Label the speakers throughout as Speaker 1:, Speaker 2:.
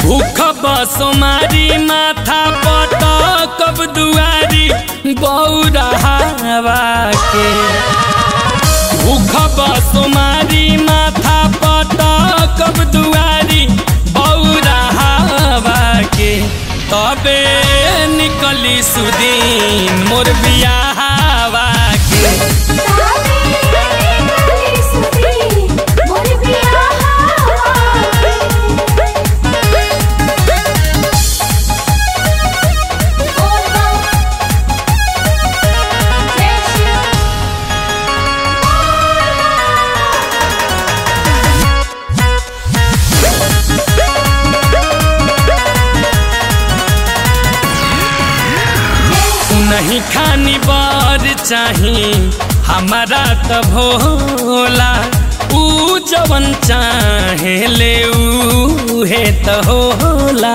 Speaker 1: भूख बसोमारी माथा पटकब दुआरी बौरा हवा के भूख बसोमारी माथा पटकब दुआरी बौरा हवा के तबे निकली सुदीन मोर बियाहवा के नहीं खानी बर चाही हमारा त भोला ऊ जवन चाहे ले ऊ हे त होला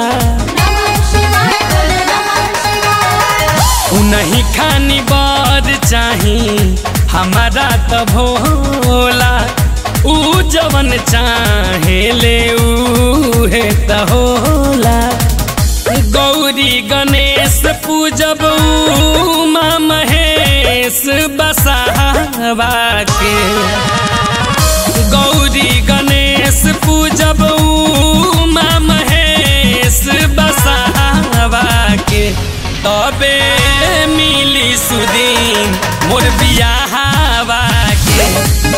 Speaker 1: ऊ नहीं खानी बर चाही हमारा त भोला ऊ जवन चाहे ले ऊ हे त होला गौरी गणेश पूजब उमा महेश बसावा के गौरी गणेश पूजब उमा महेश बसावा के तबे मिली सुदीन मोर बियाहवा के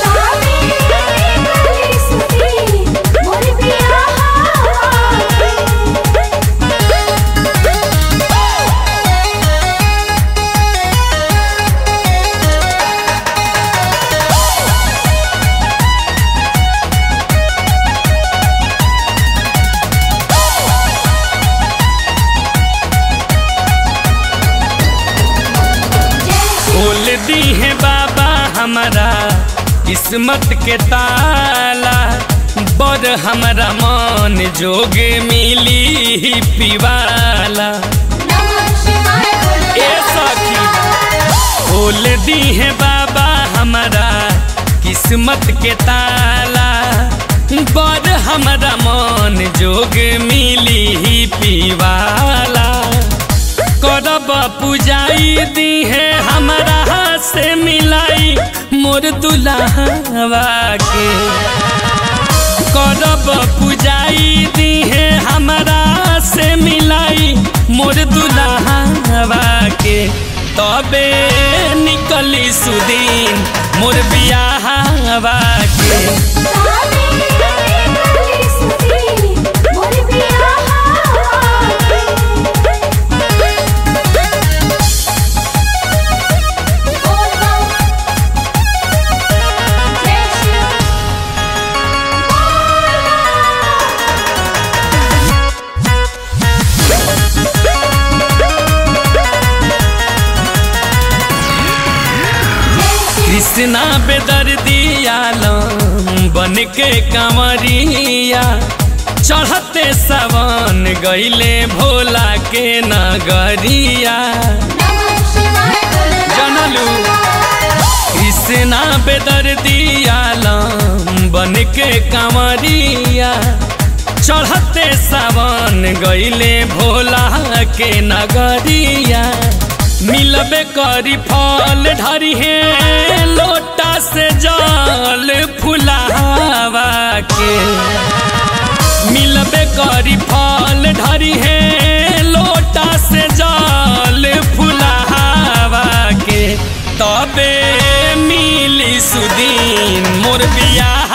Speaker 1: खोल दी है बाबा हमारा किस्मत के ताला बड़ हमारा मन जोगे मिली पिवाला ए सखी खोल दी है बाबा हमारा किस्मत के ताला बड़ हमारा मन जोग मिली पिवाला करब पुजाई दी है हमारा से मिलाई मोर दुल्हवा के करब पुजाई दी है हमारा से मिलाई मोर दुल्हवा के तबे निकली सुदीन मोर बियाहवा के कृष्णा बेदर दियालम बन के कंवरिया चढ़ते सवन गईले भोला के नगरिया जनलू कृष्णा बेदर दियालम बन के कंवरिया चढ़ते सावन गईले भोला के नगरिया मिलबे करी फल ढरी है लोटा से जल फुलावा के मिलबे करी फल ढरी है लोटा से जल फुलावा के तबे मिली सुदीन मोर बिया